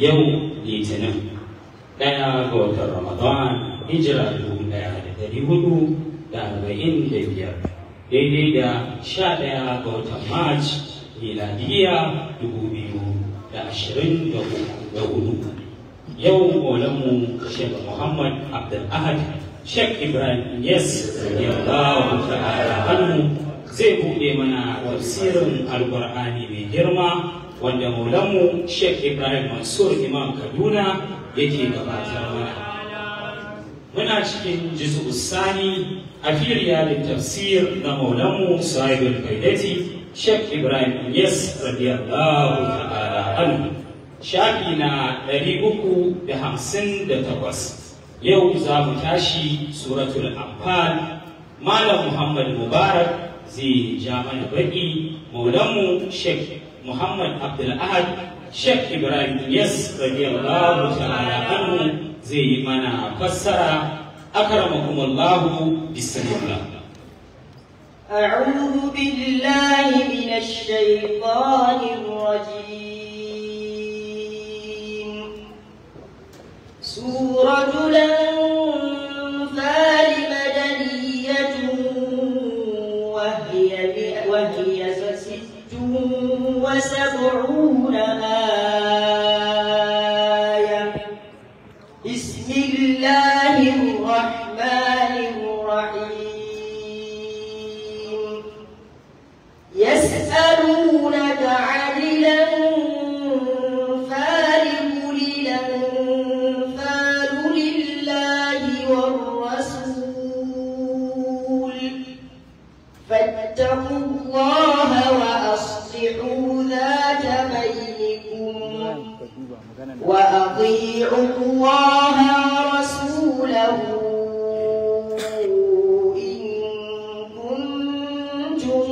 yau litinin ɗaya ga watan ramadan hijira dubu ɗaya da ɗari hudu da arba'in da biyar daidai da sha ɗaya ga watan march miladiya dubu biyu da ashirin da hudu yau maulanmu shek muhammad abdul ahad shek ibrahim yes yallahu ta'ala anhu zai buɗe mana tafsirin alƙur'ani mai girma wanda maulanmu Sheikh Ibrahim Mansur Imam Kaduna yake gabatar mana. Muna cikin jizu sani a firiya da tafsir na maulanmu sahibul faidati Sheikh Ibrahim Yes radiyallahu ta'ala anhu shafi na ɗari uku da hamsin da takwas yau za mu tashi suratul anfal Malam Muhammad Mubarak zai ja mana baki maulanmu Sheikh Muhammad Abdul Ahad Sheikh Ibrahim Yes radiyallahu ta'ala anhu zai yi mana fassara akramakumullahu bismillah أعوذ بالله من الشيطان الرجيم سورة الأنفال مدنية وهي وهي ست وسبعون آية بسم الله الرحمن الرحيم يسألونك عن الأنفال قل الأنفال لله والرسول فاتقوا الله وأصلحوا ذات بينكم وأطيعوا الله ورسوله إن كنتم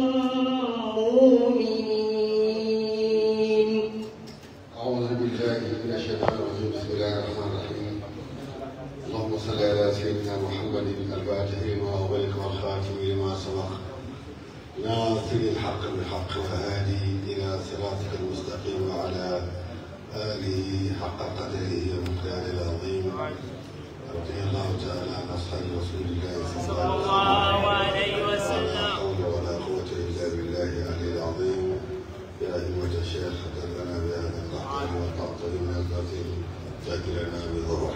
مؤمنين أعوذ بالله من الشيطان الرجيم بسم الله الرحمن الرحيم اللهم صل على سيدنا محمد الفاتح لما أغلق والخاتم لما سبق ناصر الحق بالحق والهادي إلى صراطك المستقيم وعلى آله حق قدره ومقداره العظيم رضي الله تعالى عن أصحاب رسول الله صلى الله عليه وسلم ولا حول ولا قوة إلا بالله العلي العظيم يا أيها الشيخ لنا بهذا القرآن والتعطي من الباطل فاكلنا بضرر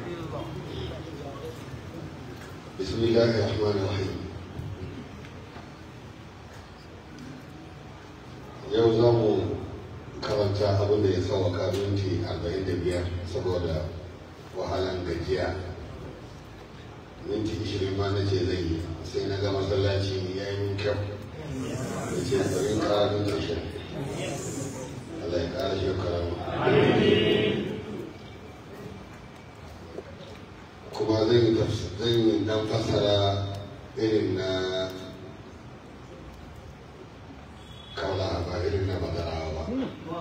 بسم الله الرحمن الرحيم yau za mu karanta abin da ya sauwaka minti 45 saboda wahalan gajiya minti 20 ma na ce zai yi sai na ga masallaci ya yi min kyau da ce bari kara minti shi Allah ya kara shi karama kuma zan yi zan yi dan fassara irin na kaula ba irin na madarawa ba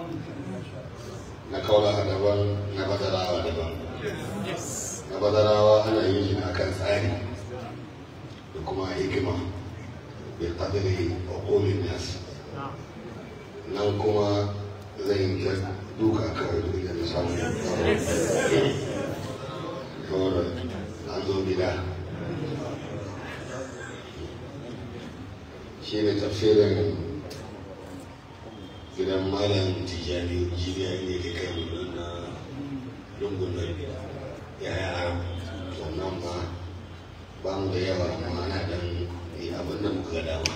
na kaula daban na madarawa daban na madarawa ana yin shi akan tsari da kuma hikima bi qadri uqulin nas nan kuma zan yi ta duka kawai duk da na samu kawai an zo gida shi ne tafsirin gidan malam tijjani jibiya ne da kai mu na lungun nan ya yara sannan ma ba mu da yawa amma ana dan yi abin da muka ga dama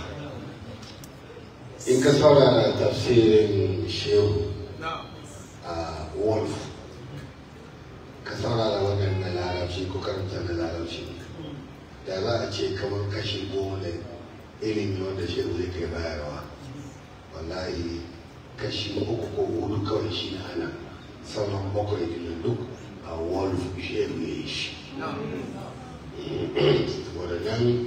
in ka saurara tafsirin shehu a wolf ka saurara wannan na larabci ko karanta na larabci da za a ce kamar kashi goma da ilimi wanda shehu zai kai bayarwa wallahi kashi uku ko hudu kawai shi na ana sauran bakwai din duk a wolf shehu ya yi shi wadannan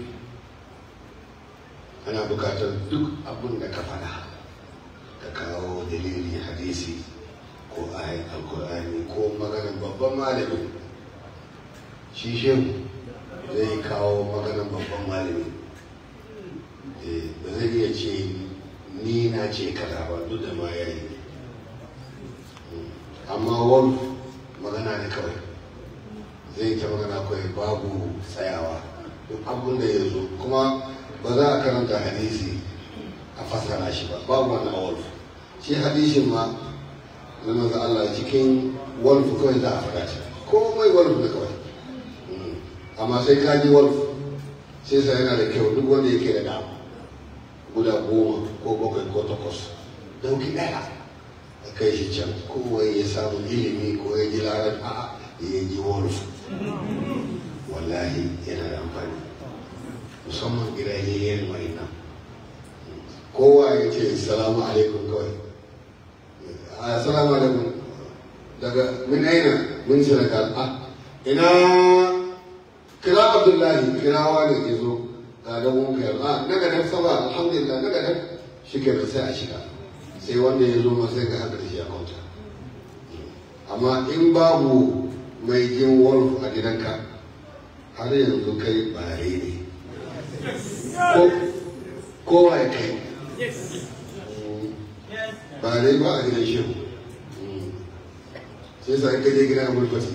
ana bukatar duk abin da ka faɗa ka kawo dalili hadisi ko ayin alkur'ani ko maganin babban malami shi shehu zai kawo maganin babban malami ba zai iya ce ni na ce kaza ba duk da ma ya yi amma wolf magana ne kawai zai ta magana kawai babu tsayawa duk abin da ya zo kuma ba za a karanta hadisi a fassara shi ba babu wannan wolf shi hadisin ma na maza Allah cikin wolf kawai za a faɗa shi komai wolf ne kawai amma sai ka ji wolf sai sa yana da kyau duk wanda yake da dama guda goma ko bakwai ko takwas dauki ɗaya a kai shi can kowai ya samu ilimi ko ya ji larar a ya ji wolf wallahi yana da amfani musamman gidajen wani nan kowa ya ce salamu alaikum kawai assalamu alaikum daga min aina min senegal ah ina kira abdullahi kirawa ne ke zo ga da mun kai ah daga da saba alhamdulillah daga da shi ke sai a shiga sai wanda ya zo ma sai ga haka da shi a kauta amma in babu mai jin wolf a gidanka har yanzu kai bare ne kowa ya kai bare ba a gidan shehu sai sa in ka je gidan mulkwati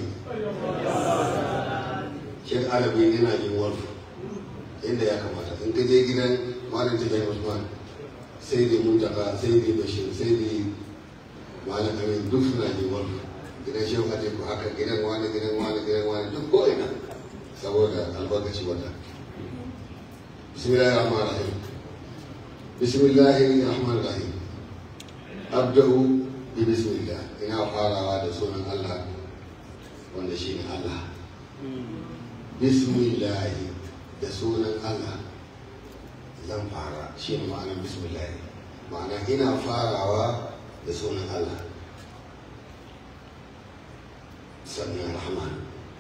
shek alabi yana jin wolf inda ya kamata in ka je gidan malam tijjani usman sai dai mutaka sai dai bashir sai dai malam amin duk suna jin wolf gidan shehu a ku haka gidan wani gidan wani gidan wani duk ko ina saboda albarkaci wata bismillahir rahmanir rahim bismillahir rahmanir rahim abda'u bi bismillah ina farawa da sunan Allah wanda shine Allah bismillah da sunan Allah zan fara shine ma'anar bismillah ma'ana ina farawa da sunan Allah sannan rahman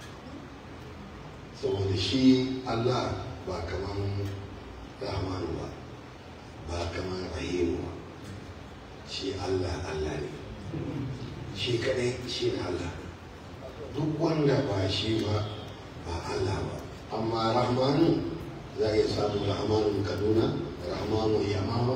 saboda shi Allah ba kaman rahmanu ba ba kaman rahimu ba shi Allah Allah ne shi kadai shi ne Allah duk wanda ba shi ba ba Allah ba amma rahmanu za a iya samu rahmanu kaduna rahmanu yamama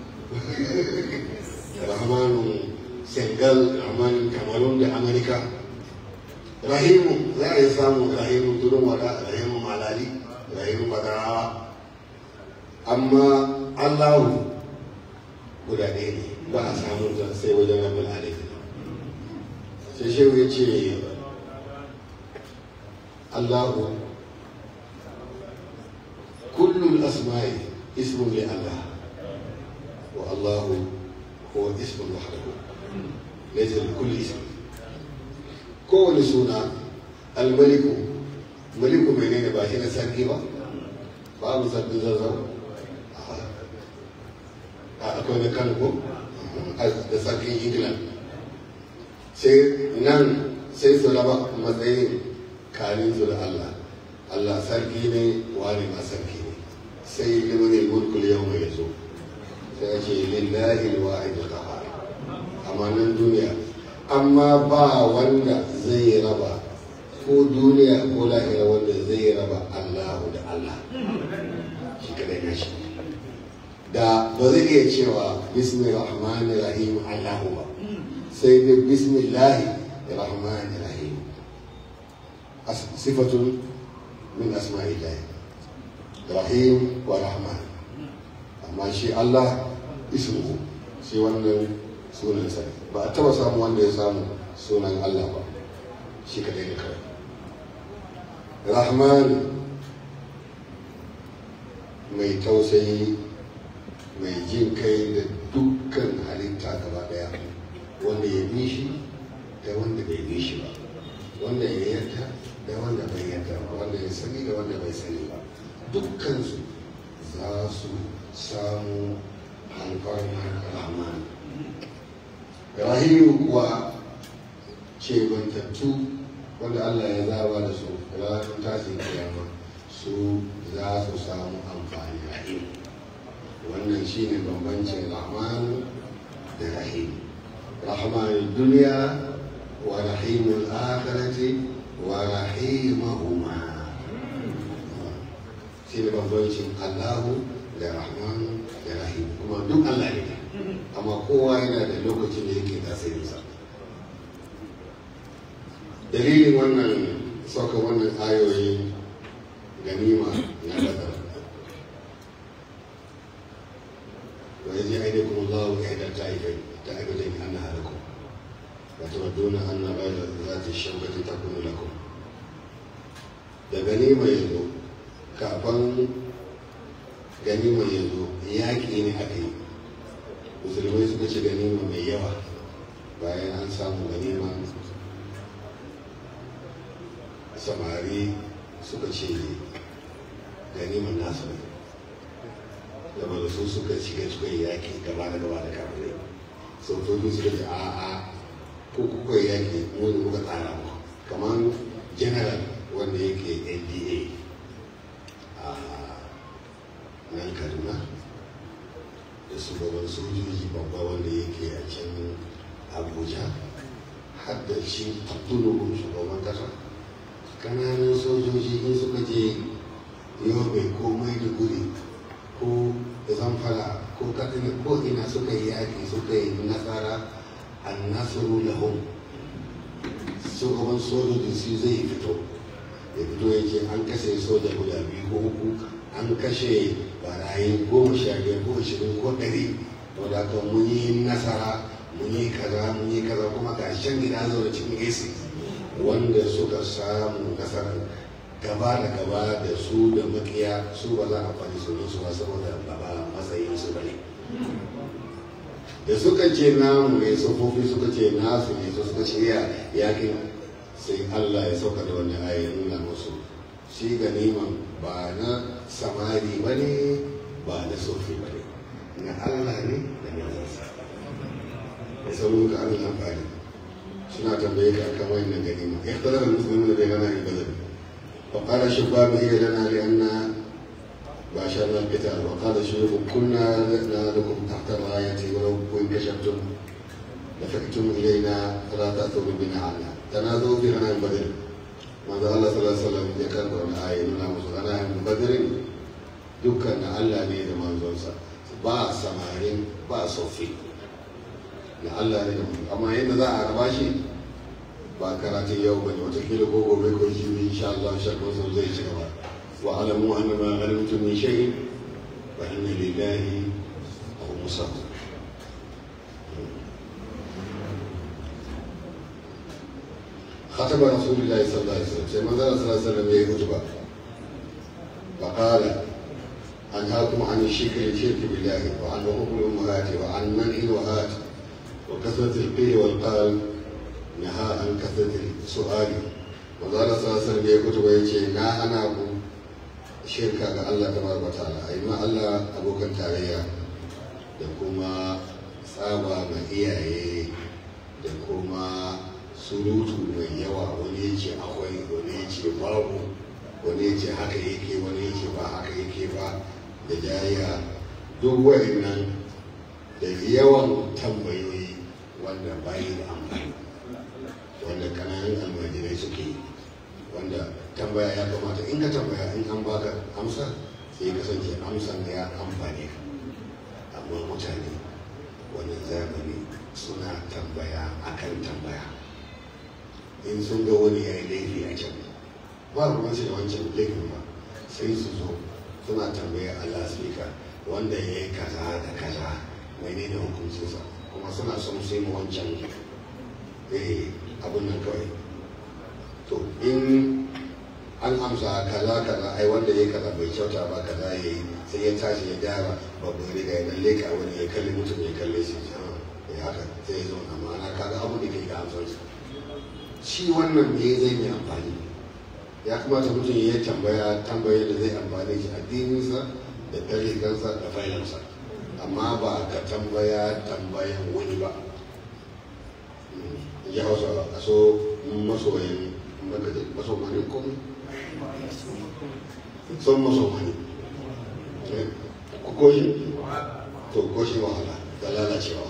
rahmanu senegal rahmanu cameroon da amerika rahimu za a yi samun rahimu tudun wada rahimu malali rahimu badarawa amma allahu guda ɗaya ne ba a samun ta sai wajen rabin alaƙi sai shehu ya ce allahu kullum asma'i ismun li allah wa allahu huwa ismun wahdahu laysa li kulli ismin kowane suna almaliku maliku menene ba shi na sarki ba babu sarki zazzau a akwai na kano ko da sarkin england sai nan sai su raba matsayin kanin su da allah allah sarki ne wani ma sarki ne sai limanin mulkul yau mai zo sai ya ce lillahi wa'id al-qahar amma nan duniya amma ba wanda zai raba ko duniya ko lahira wanda zai raba Allahu da Allah shi kadai na shi da ba zai iya cewa bismi rahmanir rahim Allahu ba sai dai bismillahi rahmanir rahim sifatun min asma'illah rahim wa rahman amma shi Allah ismu shi wannan sunansa ba a taba samu wanda ya samu sunan Allah ba shi kadai da kawai rahman mai tausayi mai jin kai da dukkan halitta gaba daya wanda ya bi shi da wanda bai bi shi ba wanda ya yarda da wanda bai yarda ba wanda ya sani da wanda bai sani ba dukkansu za su samu alfarmar rahman rahimu kuwa ce bantattu wanda Allah ya zaba da su ranar tashin kiyama su za su samu amfani rahim wannan shine bambancin rahman da rahim rahman duniya wa rahimul akhirati wa rahimahuma shine bambancin Allahu da rahman da rahim kuma duk Allah ne amma kowa yana da lokacin da yake tasirinsa dalilin wannan sauka wannan ayoyin ganima na badar wa yaji aidakum Allah wa ihdal ta'ifain ta'ifain annaha lakum wa tawadduna anna ghayra dhati shawkati takunu lakum da ganima yazo kafin ganima yazo yaƙi ne aka yi musulmai suka ci ganima mai yawa bayan an samu ganima samari suka ce ganiman nasu ne saboda su suka shiga cikin yaƙi gaba da gaba da kafirai sojoji suka ce a a ko kuka yaƙi mu ne muka tsara mu kamar general wanda yake nda a nan kaduna da shugaban sojoji babba wanda yake a can abuja har da shi abdulluhu shugaban kasa kananan sojoji in suka je yobe ko maiduguri ko zamfara ko katsina ko ina suka yi yaƙi suka yi nasara an nasaru lahum shugaban sojoji su zai fito ya fito ya ce an kashe soja guda biyu ko uku an kashe barayi goma sha biyar ko ashirin ko ɗari to da haka mun yi nasara mun yi kaza mun yi kaza kuma ga shan gida zaune cikin AC wanda suka samu nasarar gaba da gaba da su da makiya su ba za a faɗi sunan su ba saboda ba ba matsayin su bane da suka ce namu ne tsofaffi suka ce nasu ne su suka ce ya yakin sai Allah ya sauka da wani ayi nuna musu shi ganiman ba na samari ba ne ba na sofi ba ne na Allah ne da manzansa ya samu ka Allah amfani suna tambaye ka akan wannan ganima ya tara da musulmi da gana ne bazar wa qala shabab hiya lana li anna باشرنا القتال وقال الشيوخ كنا لكم تحت الراية ولو انكشفتم لفئتم إلينا فلا تأثروا بنا عنا تنادوا في غنائم بدر manzo Allah sallallahu alaihi wasallam ya karɓa wani ayi nuna musu ana yin badirin dukkan na Allah ne da manzonsa ba samarin ba sofi na Allah ne da manzo amma yadda za a raba shi ba karatun yau bane watakila ko gobe ko jibi insha Allah shakku sun zai ci gaba wa alamu anna ma ghanimtum min shay'in fa inna lillahi khumsahu خطب رسول الله صلى الله عليه وسلم سيما صلى الله عليه وسلم يهي خطبة فقال أنهاكم عن الشرك الشرك بالله وعن حقوق الأمهات وعن منع الوهات وكثرة القيل والقال نهى عن كثرة السؤال وقال صلى الله عليه وسلم يهي خطبة يجي نا أنا أبو شركة الله تبارك وتعالى أي ما الله أبو كان تاريا da kuma tsaba ma iyaye da kuma surutu mai yawa wani ya ce akwai wani ya ce babu wani ya ce haka yake wani ya ce ba haka yake ba da jayya duk wa'annan da yawan tambayoyi wanda bayi da amfani wanda kananan almajirai suke yi wanda tambaya ya kamata in ka tambaya in an baka amsa sai kasance amsan da ya amfane ka amma mutane wannan zamani suna tambaya akan tambaya in sun ga wani ya yi laifi a can ba ruwan su da wancan laifin ba sai su zo suna tambaya Allah speaker wanda ya yi kaza da kaza mai ne hukuncinsa kuma suna son sai mu wancan eh abin nan kawai to in an amsa kaza kaza ai wanda ya kaza bai kyauta ba kaza ya yi sai ya tashi ya gyara babban riga ya dan leka wani ya kalli mutum ya kalle shi ya haka sai ya zo na ma'ana kaga abu da ke ga amsarsa shi wannan me zai mai amfani ya kamata mutum ya tambaya tambaya da zai amfani shi addininsa da tarihinsa da failansa amma ba ka tambaya tambayan wani ba ya hausa a so masoyin masomanin komai son masomani ku koshi to koshi wahala da lalacewa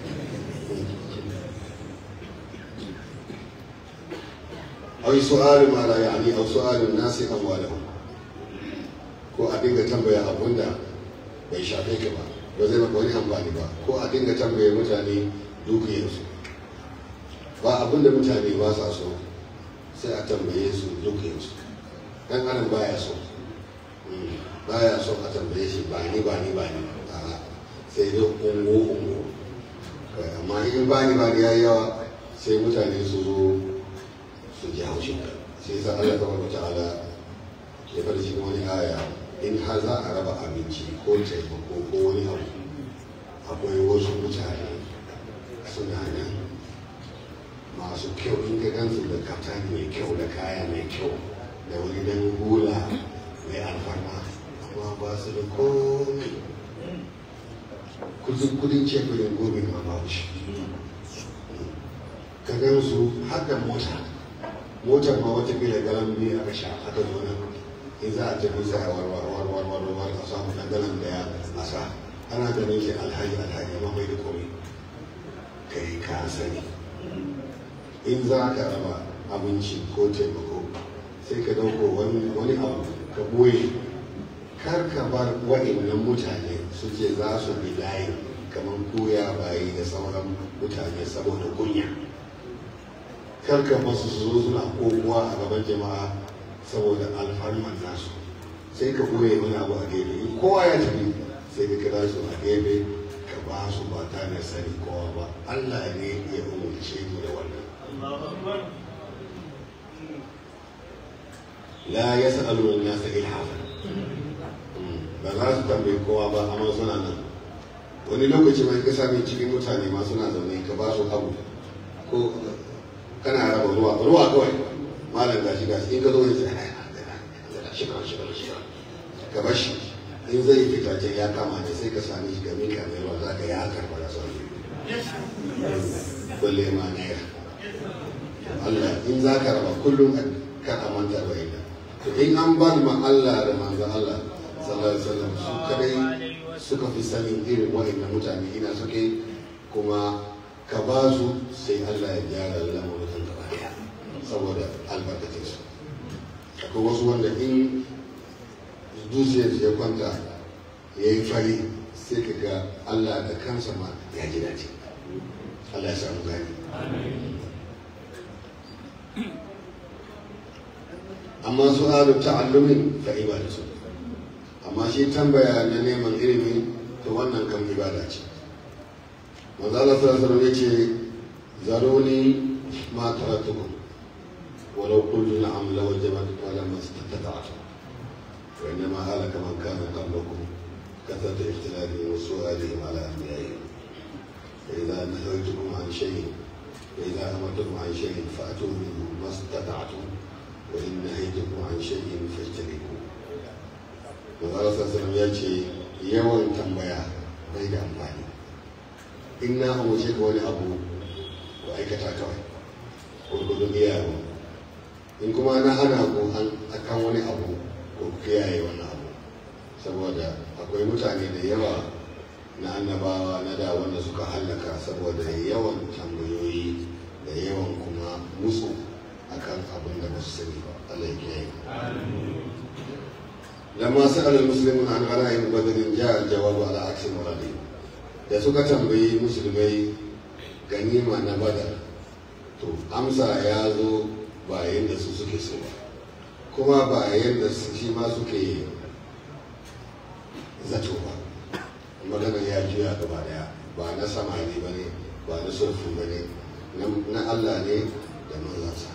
أو سؤال ما لا يعني أو سؤال الناس أموالهم ko a dinga tambaya abun da bai shafe ka ba ba zai maka wani amfani ba ko a dinga tambaya mutane dukiyarsu ba abun da mutane ba sa so sai a tambaye su dukiyarsu dan adam baya so baya so a tambaye shi ba ni ba ni ba ni a'a sai dai ungo ungo amma in ba ni ba ni yayi yawa sai mutane su zo su ji haushin ka sai sa Allah tabaraka ta'ala ya fara cikin wani aya in har za a raba abinci ko taimako ko wani abu akwai wasu mutane suna nan masu kyau in ka gansu da kaftani mai kyau da kaya mai kyau da wani dan hula mai alfarma amma ba su da komai kudin kudin ce kudin gobe ma ba shi ka gansu har da mota motar ma wata kila galan biyu aka sha aka zo nan in za a tafi sai a warwar warwar warwar a samu dan galan daya a sa ana ganin shi alhaji alhaji amma bai da komai kai ka sani in za ka raba abinci ko taimako sai ka dauko wani abu ka boye kar ka bar wa'annan mutane su ce za su bi layi kamar koya bayi da sauran mutane saboda kunya kar ka basu su zo suna kokowa a gaban jama'a saboda alfarman nasu sai ka boye wani abu a gefe in kowa ya tafi sai ka kira su a gefe ka ba su ba tare da sani kowa ba Allah ne ya umarce mu da wannan la yas'alu an-nasa ilhafa ba za su tambayi kowa ba amma suna nan wani lokaci mai ka sami cikin mutane ma suna zaune ka ba su abu ko kana raba ruwa ruwa kawai malam gashi gashi in ka zo ne sai shiga shiga shiga ka bar shi in zai fita can ya kama ne sai ka sami shi game ka mai ruwa za ka ya karba ya sauri balle ma naira Allah in za ka raba kullum ka amanta da ina to in an bar ma Allah da manzo Allah sallallahu alaihi wasallam su kadai suka fi sanin irin wa'annan mutane ina suke kuma ka ba su sai Allah ya gyara lamarin gaba daya saboda albarkacin su akwai wasu wanda in zuciyar ya kwanta ya yi fari sai ka ga Allah da kansa ma ya ji dace Allah ya samu gani amma su halu ta'allumin fa ibadatu amma shi tambaya na neman ilimi to wannan kan ibada ce manzo Allah sallallahu alaihi yace zaruni ma taratukum walau qultu na'am la wajabat wa lam istata'tu wa innama halaka man kana qablakum كثرة اختلافهم وسؤالهم على أنبيائهم فإذا نهيتكم عن شيء فإذا أمرتكم عن شيء فأتوا منه ما استطعتم وإن نهيتكم عن شيء فاجتنبوه Manzara sassanin ya ce yawan tambaya bai da amfani. In na amince ka wani abu ku aikata kawai, gurgudun iyawa. In kuma na hana ku akan wani abu ko ku kiyaye wani abu. Saboda akwai mutane da yawa na annabawa na da wanda suka hallaka saboda yawan tambayoyi da yawan kuma musu akan abin da ba su sani ba. Allah ya kiyaye. لما سأل المسلمون عن غنائم بدر جاء الجواب على عكس مرادهم da suka tambayi musulmai ganima na badar to amsa ya zo ba yadda su suke so ba kuma ba yadda shi ma suke zato ba maganar ya juya gaba daya ba na samani ba ne ba na sulfu ba ne na Allah ne da manzansa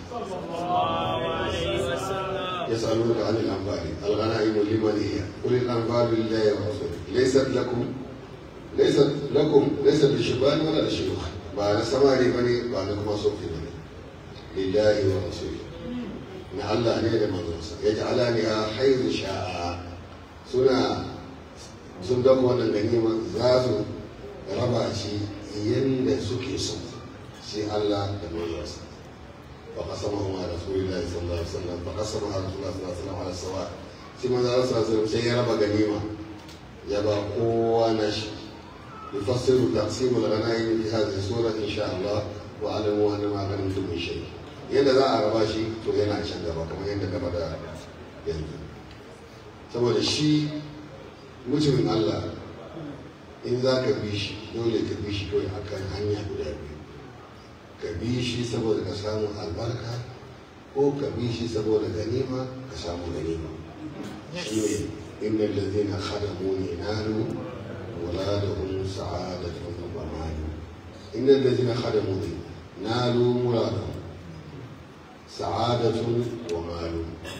يسألونك عن الأنفال الغنائم لمن هي قل الأنفال لله ورسوله ليست لكم ليست لكم ليست للشبان ولا للشيوخ بعد سماري بني بعد كما صوفي بني لله ورسوله na Allah ne da manzonsa ya ja'ala ni a haizu sha'a suna sun dauka wannan ganima za su raba shi yadda suke so sai Allah da manzonsa فقسمه مع رسول الله صلى الله عليه وسلم فقسمها رسول الله صلى الله عليه وسلم على السواء ثم قال صلى الله عليه وسلم سي ربا غنيمة يبا قوة نشي يفسر تقسيم الغنائم في هذه السورة إن شاء الله واعلموا أن ما غنمتم من شيء yadda za a raba shi to yana can gaba kamar yadda gaba da yanzu saboda shi mutumin Allah in za ka bi shi dole ka bi shi kawai akan hanya guda biyu ka bi shi saboda ka samu albarka ko ka bi shi saboda ganima ka samu ganima shi ne inda lalzina khadamuni nalu ولادهم سعادة ومال إن الذين خدموني نالوا مرادهم سعادة ومال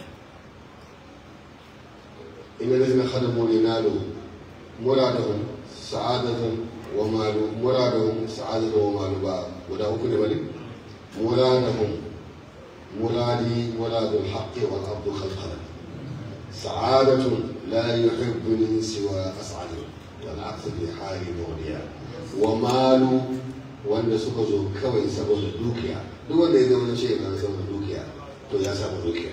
إن الذين خدموني نالوا مرادهم سعادة ومال مرادهم سعادة ومال با ودا كل بلي مرادهم مرادي مراد الحق والعبد خلقنا سعادة لا يحبني سوى أسعد والعكس في حال موليا ومال wanda suka zo kawai saboda dukiya duk wanda ya zama ce na saboda dukiya to ya samu dukiya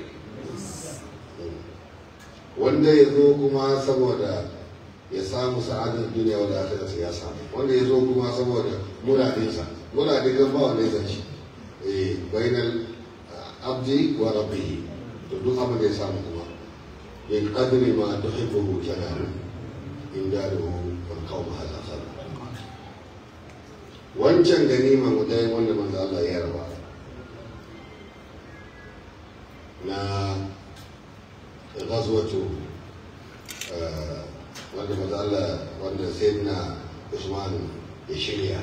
wanda ya zo kuma saboda ya samu sa'adar duniya wanda aka rasa ya samu wanda ya zo kuma saboda muradinsa muradin gan ba wanda ya san shi eh bainal abdi wa rabbihi to duk abin da ya samu kuma bin qadri ma tuhibbu janalu inda da wal qawm hadha khal wancan ganima guda wanda manzo Allah ya raba na ghazwatu wanda manzo Allah wanda sayyidina Usman ya shirya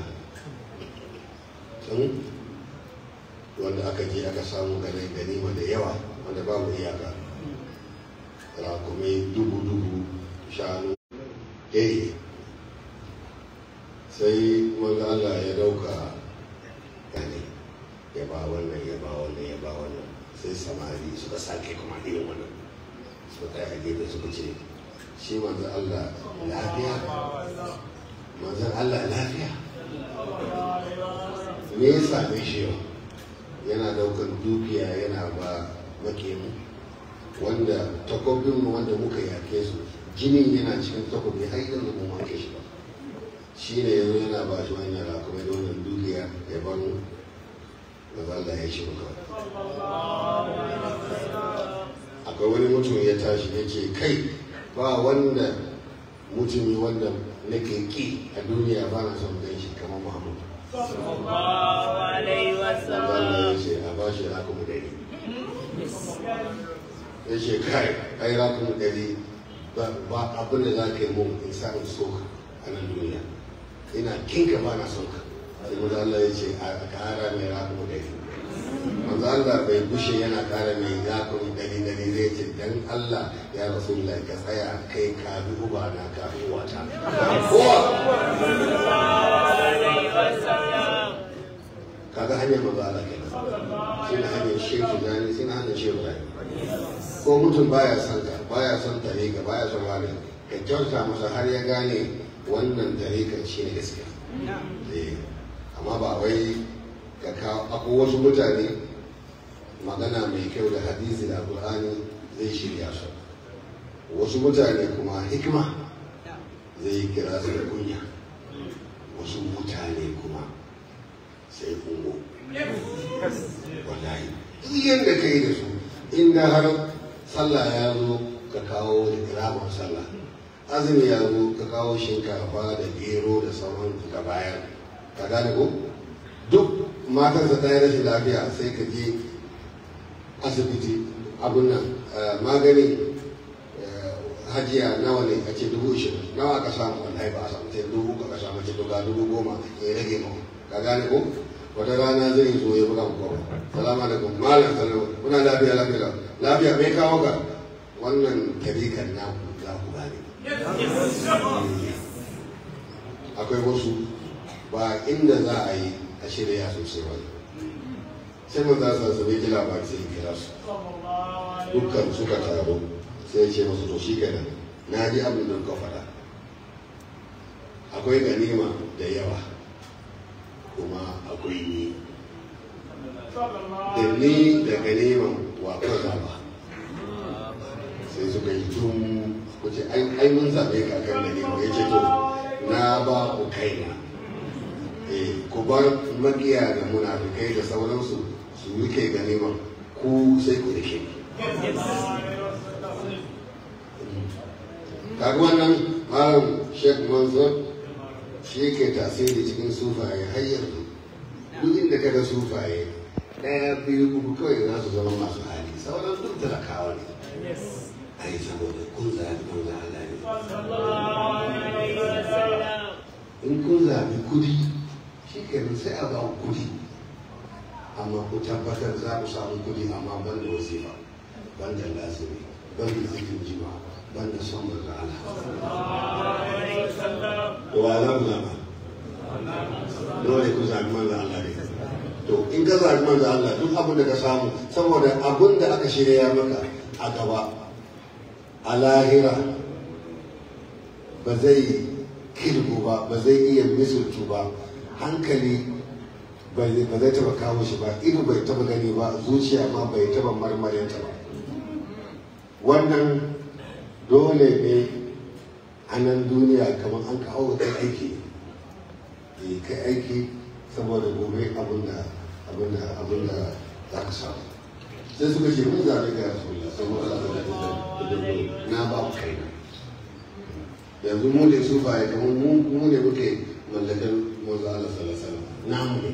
tun wanda aka je aka samu ganin ganima da yawa wanda babu iyaka rakumai dubu-dubu shanu ɗaya sai manzo Allah ya dauka gani ya ba wannan ya ba wannan ya ba wannan sai samari suka sake kuma irin wannan suka kai a gefe suka ce shi manzo Allah lafiya manzo Allah lafiya me ya same shi yau yana daukan dukiya yana ba makemu wanda takobinmu wanda muka yake su jinin yana cikin takobi har yanzu mun wanke shi ba shi ne yanzu yana ba shi wani yara kuma da wannan dukiya ya bar mu da Allah ya shi muka akwai wani mutum ya tashi ya ce kai ba wanda mutumi wanda nake ki a duniya ba na son gan shi kamar Muhammadu sallallahu alaihi Allah wasallam ya ce a ba shi rakumu dari ya ce kai ai rakumu dari ba abin da za ka yi mun in sa in so ka a nan duniya ina kinka ba na son ka sai manzo Allah ya ce a kara mai rakumu dari manzo Allah bai gushe yana kara mai rakumu dari dari zai ce dan Allah ya rasulullahi ka tsaya kai ka bi uba na ka bi wata kowa alaihi wasallam kaga hanyar manzo Allah kenan shi ne hanyar shehu gani shi ne hanyar shehu gani ko mutum baya son ka baya son tarika baya son wani ka kyauta masa har ya gane wannan tarika shi ne gaskiya Eh, amma ba wai ka kawo akwai wasu mutane magana mai kyau da hadisi da alƙur'ani zai shirya su wasu mutane kuma hikima zai kira su da kunya wasu mutane kuma sai kungo wallahi duk yadda ka yi da su inda har sallah ya zo ka kawo ramar sallah azumi ya zo ka kawo shinkafa da gero da sauran ka bayar ka gane ko duk matarsa ta yi rashin lafiya sai ka je asibiti abun nan eh, magani eh, hajiya nawa ne a ce dubu ishirin nawa aka samu wallahi ba a samu sai dubu ka samu ce ga dubu goma ya rage mu ka gane ko wata rana zai zo ya buga mu salamu alaikum malam salamu muna lafiya lafiya lafiya mai kawo ka wannan tarikan na za ku gane akwai wasu ba inda za a yi a shirya sosai ba sai mun za su bai ji labari sai kira su dukkan suka taro sai ya ce masu to shi kenan na ji abin da kuka faɗa akwai ganima da yawa kuma akwai ni da ni da ganiman wa kan zaba sai suka yi tun kuce ai mun zaɓe ka kan ganima ya ce to na ba ku kaina eh ku bar makiya da munafikai da sauransu su rike ganiman ku sai ku rike ni kaga wannan malam sheikh manzur shi ke tasiri cikin sufaye har yanzu duk inda ka ga sufaye ɗaya biyu uku kawai za su zama masu hali sauran duk talakawa ne ai saboda kun zaɓi manzo Allah ne in kun zaɓi kudi shi kenan sai a ba ku kudi amma ku tabbatar za ku samu kudi amma ban da wasifa ban da lasiri ban da zikin jima ban da son manzo Allah to wa za ku zaɓa dole ku zaɓi manzo Allah ne to in ka zaɓi manzo Allah duk abin da ka samu saboda abin da aka shirya maka a gaba a lahira ba zai kirgu ba ba zai iya misultu ba hankali ba zai taba kawo shi ba ido bai taba gani ba zuciya ma bai taba marmarinta ba wannan dole ne a nan duniya kamar an kawo kai aiki ne kai aiki saboda gobe abinda abinda abinda za ka samu sai suka ce mun zaɓi ga rasulullah saboda na ba ku kaina yanzu mu ne su ba kamar mu mu ne muke mallakar manzo Allah sallallahu alaihi wasallam namu ne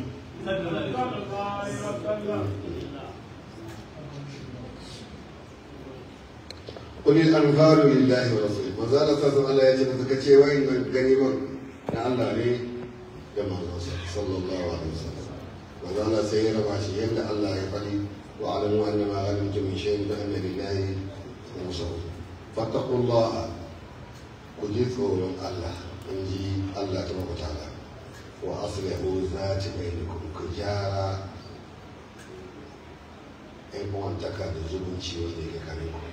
قل الأنفال لله ورسوله ما زال صلى الله عليه وسلم كتشي وين من غنيمة يا الله لي كما صلى الله عليه وسلم ما زال سير ماشي يند الله يفعل واعلموا أن ما غنمتم من شيء فأن لله خمسه فاتقوا الله ku ji tsoron Allah in ji Allah ta maka ta'ala wa aslihu zati bainakum ku gyara ɗan uwantaka da zumunci wanda yake kare ku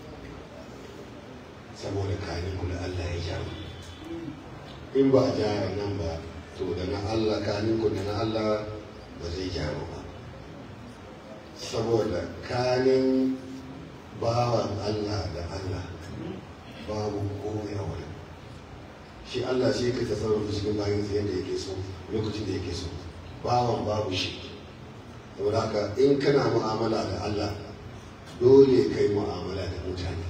saboda kare ku da Allah ya gyara in ba a gyara nan ba to da na Allah kanin ku da na Allah ba zai gyara ba saboda kanin bawan Allah da Allah babu komai a wurin shi Allah shi ka tasarrufi cikin bayan sa yadda yake so lokacin da yake so bawan babu shi saboda haka in kana mu'amala da Allah dole kai mu'amala da mutane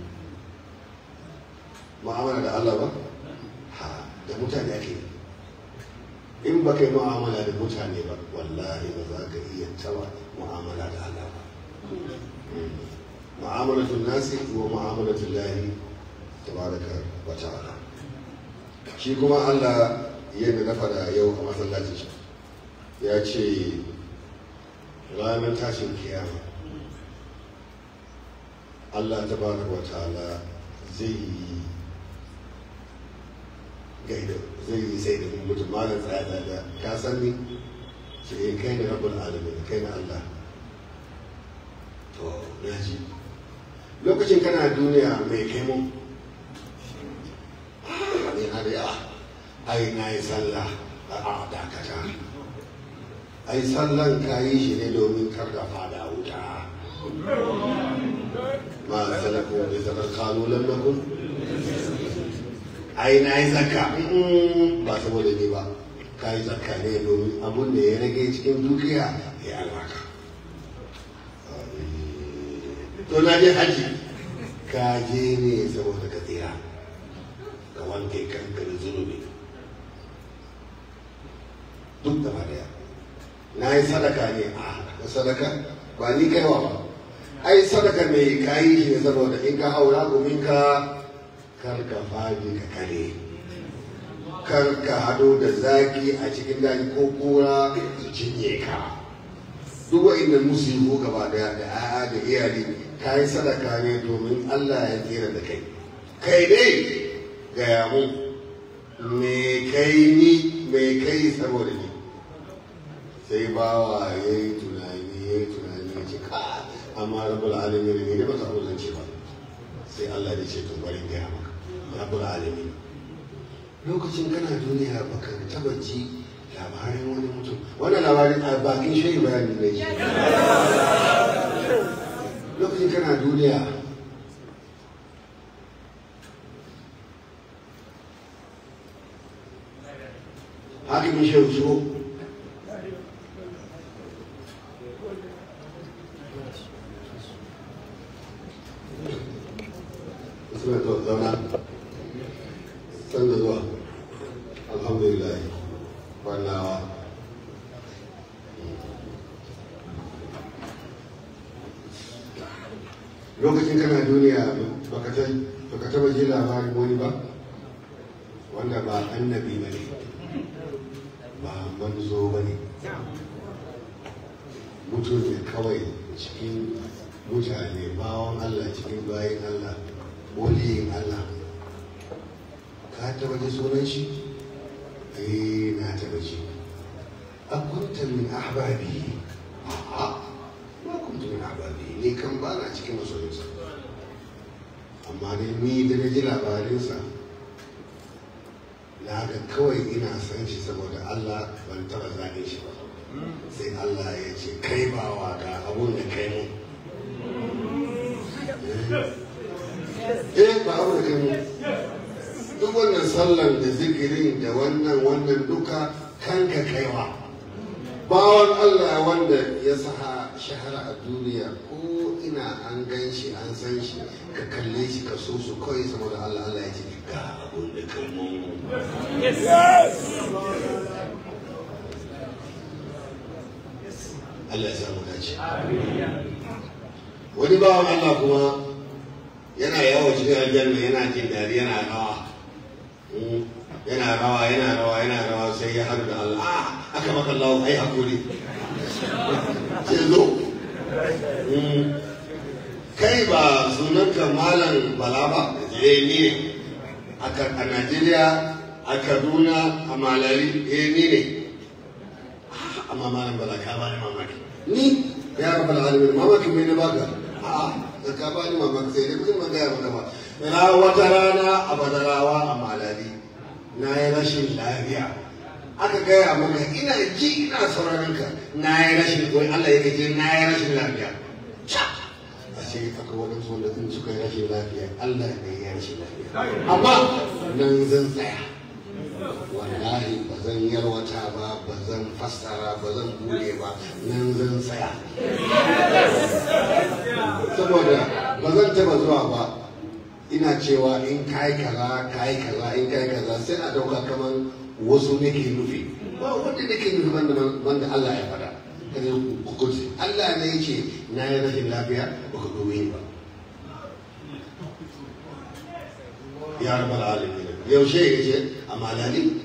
mu'amala da Allah ba ha da mutane ake in ba kai mu'amala da mutane ba wallahi ba za ka iya taba mu'amala da Allah ba mu'amalatul nasi wa mu'amalatul lahi tabaraka wa ta'ala shi kuma Allah yadda na fada yau a masallacin shi ya ce ranar tashin kiyama Allah tabaraka wa ta'ala zai yi gaida zai yi sai da mutum malam tsaya da ka san ni ce kai ne rabbul alamin kai na Allah to na ji lokacin kana duniya mai kai mu yana da yawa ai na yi sallah a dakata ai sallan ka yi shi ne domin kar da fada wuta ma salaku bi zakar kalu lam nakun ai na yi zakka ba saboda ni ba ka yi zakka ne domin abun da ya rage cikin dukiya ya albarka to na je haji ka je ne saboda ka tsira ka wanke kanka da zunubi duk da ba daya na yi sadaka ne a sadaka ba ni kaiwa ba ai sadaka mai kayi shi ne saboda in ka haura domin ka kar ka faɗi ka kare kar ka hado da zaki a cikin daji ko kura cinye ka duk wa'innan musibu gaba daya da 'ya'ya da iyali ka yi sadaka ne domin Allah ya tsira da kai kai dai gaya mu me kai ni me kai saboda ni sai bawa ya yi tunani ya yi tunani ya ce ka amma rabbul alamin ne ne ba ta abu zance ba sai Allah ya ce to bari gaya maka rabbul alamin lokacin kana duniya baka taba ji labarin wani mutum wannan labarin a bakin shayi bayanin ne lokacin kana duniya hakimin shehu shigo suna to zauna san da zuwa alhamdulillah kwannawa lokacin kana duniya baka ta baka taba ji labarin wani ba wanda ba annabi ba ne ba manzo ba ne mutum ne kawai cikin mutane bawon Allah cikin bayan Allah waliyin Allah ka taba ji sunan shi eh na taba ji akunta min ahbabi a'a ba kunta min ahbabi ni kan ba na cikin masoyinsa amma ne ni da na ji labarinsa na ga kawai ina san shi saboda Allah ban taba zane shi ba sai Allah ya ce kai bawa ga abun da kai mu eh ba abu da kai mu duk wannan sallan da zikirin da wannan wannan duka kanka kaiwa bawan Allah wanda ya saha shahara a duniya ko ina an gan shi an san shi ka kalle shi ka so su kawai saboda Allah Allah ya ce ga abun da kai mu Allah ya samu dace wani bawan Allah kuma yana yawo cikin aljanna yana jin dadi yana rawa Mm, yana rawa yana rawa yana rawa sai ya haɗu da Allah ah aka maka Allah ai hakuri sai zo Mm, kai ba sunanka malam bala ba eh ni ne a Ka- a Najeriya a Kaduna a Malari eh ni ne Ah, amma malam bala ka bani mamaki ni ya rabbal alamin mamaki mai na baka a da ka bani mamaki sai dai kuma ga maka ba na wata rana a badarawa a malali na yi rashin lafiya aka gaya maka ina ji ina sauraron ka na yi rashin wai Allah ya gaje na yi rashin lafiya a ce akwai waɗansu wanda in suka yi rashin lafiya Allah ne ya yi rashin lafiya amma nan zan tsaya wallahi ba zan yarwata ba ba zan fassara ba zan bude ba nan zan tsaya saboda ba zan taba zuwa ba ina cewa in kai kaza kai kaza in kai kaza sai a dauka kaman wasu nake nufi ba wanda nake nufi banda banda Allah ya fada kaje hukunci Allah ne yake na yi rashin lafiya ba ka dubi ni ba ya rabbal alamin yaushe yace a malali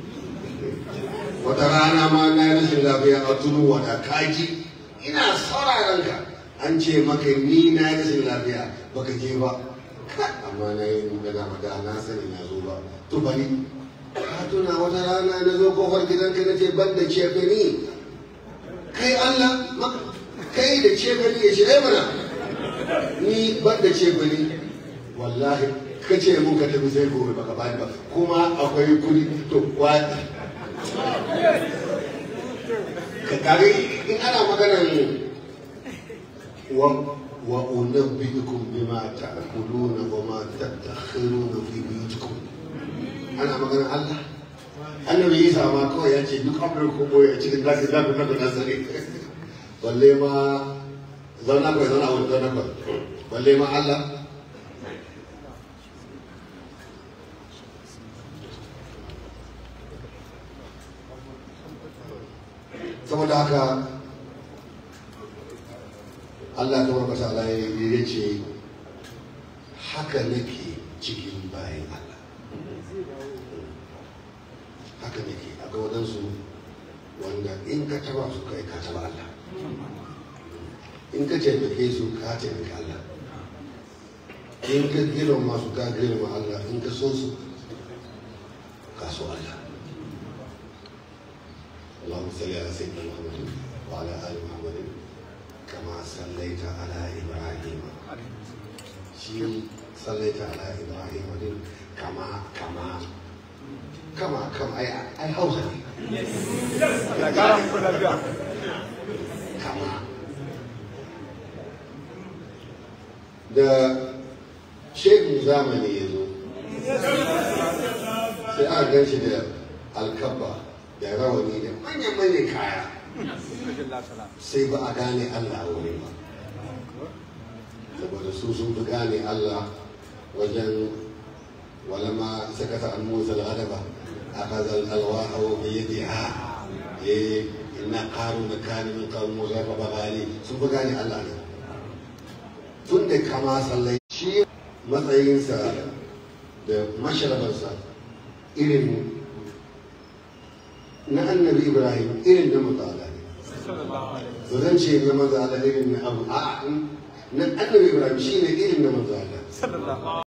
wata rana ma na yi rashin lafiya a tunu wata kaji ina sauraron ka an ce maka ni na yi rashin lafiya baka je ba Ka, amma na yi da dama da na sani na zo ba to bari ka tuna wata rana na zo kofar gidanka na ce ban da cefe ni kai Allah ma- kai da cefe ni ya shirya mana ni ban da cefe ni wallahi ka ce mun ka tafi sai gobe baka bani ba kuma akwai kudi to kwa ka kare in ana maganar wa wa unabbiukum bima ta'kuluna wa ma tadakhiruna fi buyutikum ana maganar Allah annabi Isa ma kawai ya ce duk abin ko boye a cikin zaki zaku na da sani balle ma zauna kawai zauna wani zauna kawai balle ma Allah saboda haka Allah ta warka ta Allah ya ce haka nake cikin bayan Allah haka nake akwai waɗansu wanda in ka taba su kai ka taba Allah in ka taimake su ka taimake Allah in ka girma su ka girma Allah in ka so su ka so Allah اللهم صل على سيدنا محمد وعلى ال محمد كما صليت على ابراهيم شي صليت على ابراهيم دين كما كما كما كما اي اي هوسه كما da shehin zamani ya zo sai aka gan shi da alkabba da rawani da manyan-manyan kaya sai ba a gane Allah a wurin ba saboda su sun fi gane Allah wajen walama sakata an musa al'adaba a kazal alwaha wa bayyadi ha eh inna qaru na kani min qawm musa fa bagali sun fi gane Allah ne tun da da kama sallai shi matsayinsa da masharabarsa irin na annabi ibrahim irin na matsala ne ba zan ce na matsala irin na abu a na annabi ibrahim shi ne irin na matsala